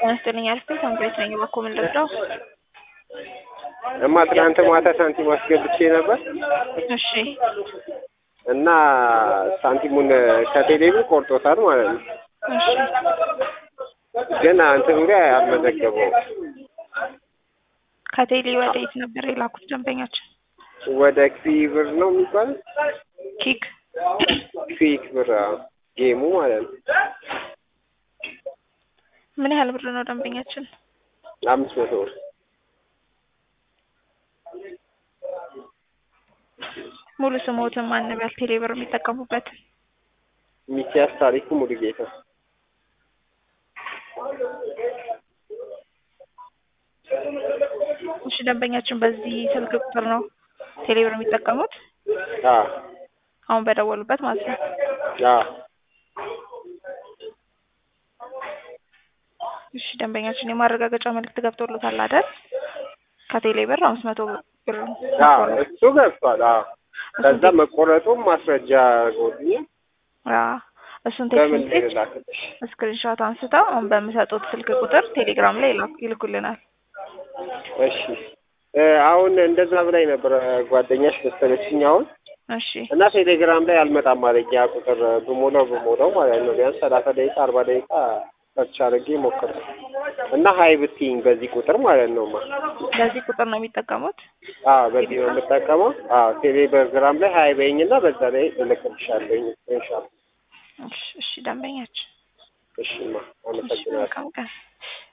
ጤና ይስጥልኝ አልፌ ሳምሬት ነኝ። እባክዎ ምን ልርዳው? እማ ትናንት ማታ ሳንቲም አስገብቼ ነበር እሺ እና ሳንቲሙን ከቴሌ ብር ቆርጦታል ማለት ነው። እሺ ግን እንትኑ ላይ አልመዘገበውም። ከቴሌ ወደ የት ነበር የላኩት ደንበኛችን? ወደ ክፊ ብር ነው የሚባለው ኪክ ክፊክ ብር አዎ፣ ጌሙ ማለት ነው። ምን ያህል ብር ነው ደንበኛችን? አምስት መቶ ብር ሙሉ ስሞትን ማን በል ቴሌ ብር የሚጠቀሙበት? ሚኪያስ ታሪኩ ሙሉጌታ እሺ ደንበኛችን በዚህ ስልክ ቁጥር ነው ቴሌ ብር የሚጠቀሙት? አዎ አሁን በደወሉበት ማለት ነው። አዎ እሺ ደንበኛችን የማረጋገጫ መልዕክት ገብቶሎታል አይደል? ከቴሌ ብር አምስት መቶ ብር አዎ እሱ ገብቷል። አዎ ከዛ መቆረጡም ማስረጃ ጎድኛል። አዎ እሱን በምን ቴክስት ላይ ላክልሽ? ስክሪንሾት አንስተው አሁን በምሰጡት ስልክ ቁጥር ቴሌግራም ላይ ይላኩ- ይልኩልናል። እሺ እ አሁን እንደዛ ብላኝ ነበረ ጓደኛሽ መሰለችኝ አሁን እሺ እና ቴሌግራም ላይ አልመጣም ማለኝ ያ ቁጥር ብሞላው ብሞላው ማለት ነው ቢያንስ ሰላሳ ደቂቃ አርባ ደቂቃ ሰርች አድርጌ ሞክር እና ሀይ ብትይኝ በዚህ ቁጥር ማለት ነው ማ በዚህ ቁጥር ነው የሚጠቀሙት? አዎ በዚህ ነው የምጠቀመው። አዎ ቴሌግራም ላይ ሀይ በይኝ እና በዛ ላይ እልክልሻለሁኝ ስክሪንሾት። እሺ እሺ ደንበኛችን እሺማ እሺ አመሰግናለሁ። መልካም ቀን።